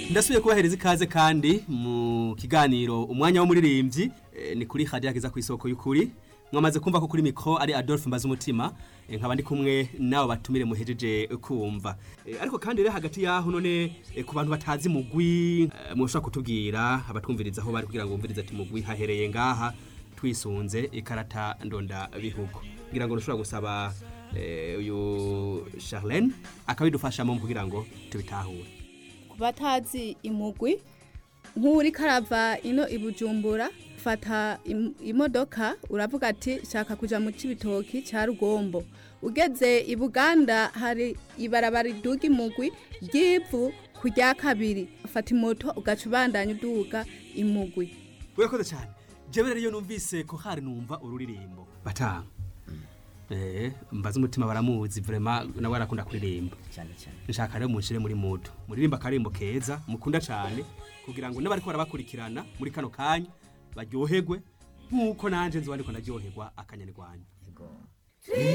ndasubiye kubahereza ikaze kandi mu kiganiro umwanya w'umuririmbyi eh, ni kuri hadiya kiza ku isoko y'ukuri mwamaze kumva ko kuri mikro ari Adolphe Mbaza umutima nkaba ndi kumwe nabo batumire muhejeje kumva Eh, ariko kandi rero hagati yaho none eh, ku bantu batazi mugwi eh, mushobora kutubwira abatwumviriza aho bari kugira ngo bumvirize ati mugwi hahereye ngaha twisunze ikarata ndonda bihugu kugira ngo ntushobora gusaba eh, uyu Charlene akabidufashamo mu kugira ngo tubitahure ku batazi imugwi nk'uri karava ino i bujumbura fata im- imodoka uravuga ati shaka kuja mu cibitoki ca rugombo ugeze i buganda hari ibarabara riduga imugwi ry'ivu ku rya kabiri fata imoto ugaca ubandanya uduga imugwi urakoze cyane jewe rero iyo numvise ko hari numva ururirimbo batanga eh mbaza umutima baramuzi vraiment nawe arakunda kuririmba cyane cyane nshaka rero munshire muri mudu muririmba akarimbo keza mukunda cyane kugira ngo n'abariko barabakurikirana muri kano kanya baryoherwe nk'uko nanje nzi bariko ndaryoherwa akanyarwanda yego